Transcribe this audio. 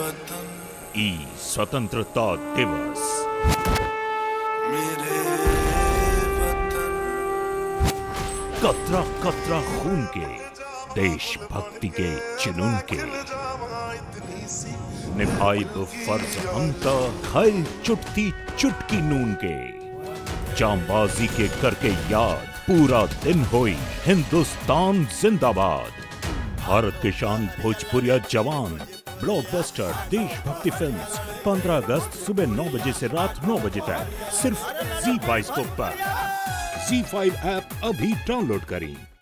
वतन ई स्वतंत्रता दिवस मेरे वतन कतरा कतरा खून के देशभक्ति के जुनून के निभाई वो फर्ज हमता खाई चुटती चुटकी नून के जांबाजी के करके याद पूरा दिन होई हिंदुस्तान जिंदाबाद भारत के शान भोजपुरिया जवान ब्लॉकबस्टर देशभक्ति फिल्म्स 15 अगस्त सुबह 9 बजे से रात 9 बजे तक सिर्फ जी बाइस्कोप पर जी फाइव ऐप अभी डाउनलोड करें